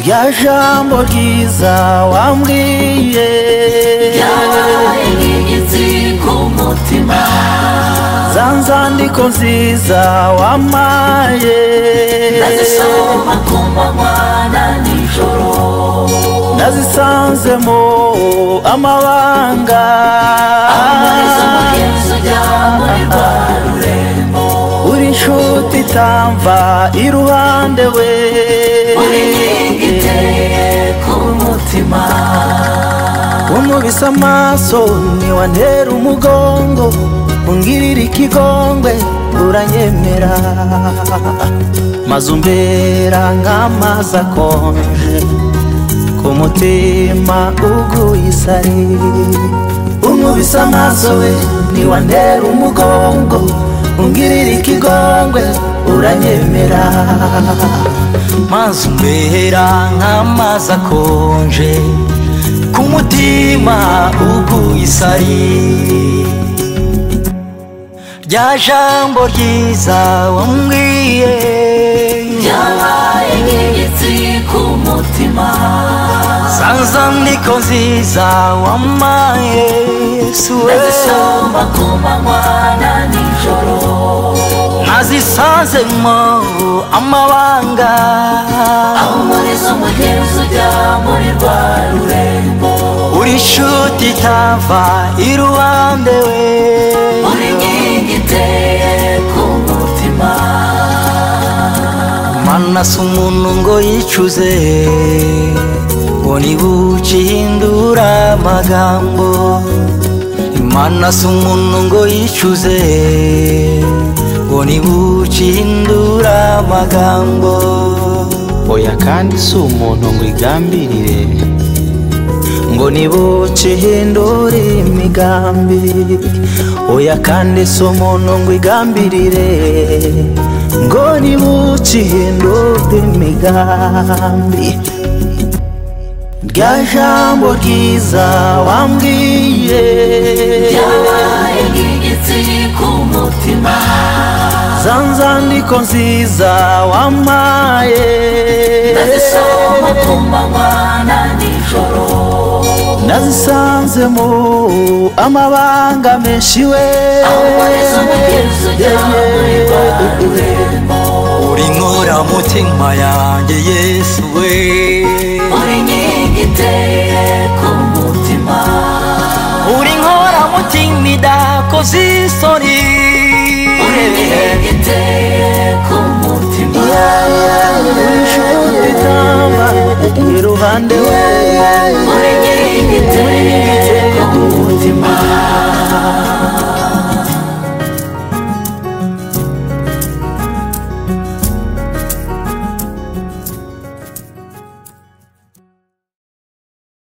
rya jambo ryiza wambwiye Yabaye inyenzi ku mutima za nzandiko nziza wampaye Nazisoma ku manywa na nijoro nazisanzemo amabanga Amariza mugenzi ujya muri rwa rurembo uri inshuti itamva iruhande we Buri nkingi iteye ku mutima umubise amaso ntiwantera umugongo ungirira ikigongwe uranyemera maze umbera nk'amazi akonje ku mutima uguye isari umubise amaso we ntiwantera umugongo ungirira ikigongwe uranyemera maze umbera nk'amazi akonje ku mutima uguye isari rya jambo ryiza wambwiye Yabaye inyenzi ku mutima sanza niko nziza wamaye suwe Nazisoma ku manywa na nijoro nazisanzemo amabanga Aho umurizo mugenzi ujya muri rwa rurembo uri inshuti itava iruhande we Buri nkingi iteye ku mutima mana si umuntu ngo yicuze ngo ntibuke ihindura amagambo imana si umuntu ngo yicuze ngo ntibuke ihindura amagambo oya kandi si umuntu ngo igambirire ngo ntibuke ihindura imigambi oya kandi si umuntu ngo igambirire ngo ntibuke ihindura imigambi rya jambo ryiza wambwiye Yabaye inyenzi ku mutima za nzandiko nziza wampaye Nazisoma ku manywa na nijoro nazisanzemo amabanga menshi we Umurizo mugenzi ujya muri rwa rurembo uri nkora mutima yanjye yesu we Buri nkingi iteye ku mutima uri nkora mutima idakoze isoni Buri nkingi iteye ku mutima uri itamba iruhande we Buri nkingi iteye ku mutima